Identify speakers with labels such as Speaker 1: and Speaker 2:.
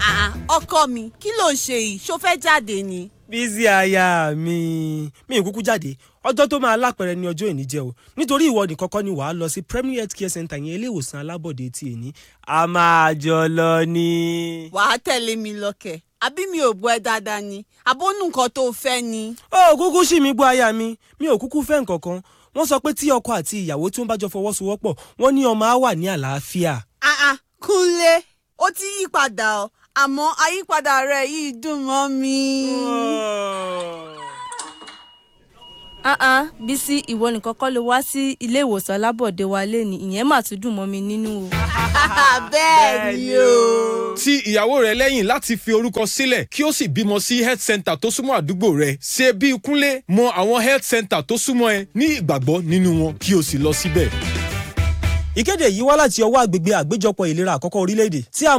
Speaker 1: Ah, ọkọ mi kí ló ń ṣe yìí ṣó fẹ́ jáde ni.
Speaker 2: bísí aya mi mi ì kúkú jáde ọjọ́ tó máa lápẹẹrẹ ní ọjọ́ ìní jẹ́ o nítorí ìwọ nìkan kọ́ ni wàá lọ sí Premier Health Care Center yẹn ilé ìwòsàn alábọ̀dé tí èní a máa jọ lọ ni.
Speaker 1: wàá tẹ̀lé mi lọ́kẹ̀ àbí mi ò bọ́ ẹ dáadáa ni àbónú nǹkan tó fẹ́ ni.
Speaker 2: ó kúkú sí mi gbọ́ aya mi mi ò kúkú fẹ́ nǹkan kan wọ́n sọ pé tí ọkọ àti ìyàwó tí wọ́n bá jọ fọwọ́sowọ́pọ̀ wọ́n ní ọmọ á wà ní àlàáfíà.
Speaker 1: Ah, ah, Kúnlé ó ti yí padà ọ àmọ́ àyípadà rẹ̀ yìí dùn mọ́ mi.
Speaker 3: ah ah Bísí ìwọ nìkan kọ́ ló wá sí ilé ìwòsàn alábọ̀dé wa lẹ́ni ìyẹn mà tún dùn mọ́ mi nínú o.
Speaker 1: bẹ́ẹ̀ ni o.
Speaker 4: ti ìyàwó rẹ lẹ́yìn láti fi orúkọ sílẹ̀ kí ó sì bímọ sí health center tó súnmọ́ àdúgbò rẹ ṣe bí kúnlé mọ àwọn health center tó súnmọ́ ẹ ní ìgbàgbọ́ nínú wọn kí o sì lọ síbẹ̀.
Speaker 2: ìkéde yìí wá láti ọwọ́ àgbègbè àgbéjọpọ̀ ìlera àkọ́kọ́ orílẹ̀-èdè tí a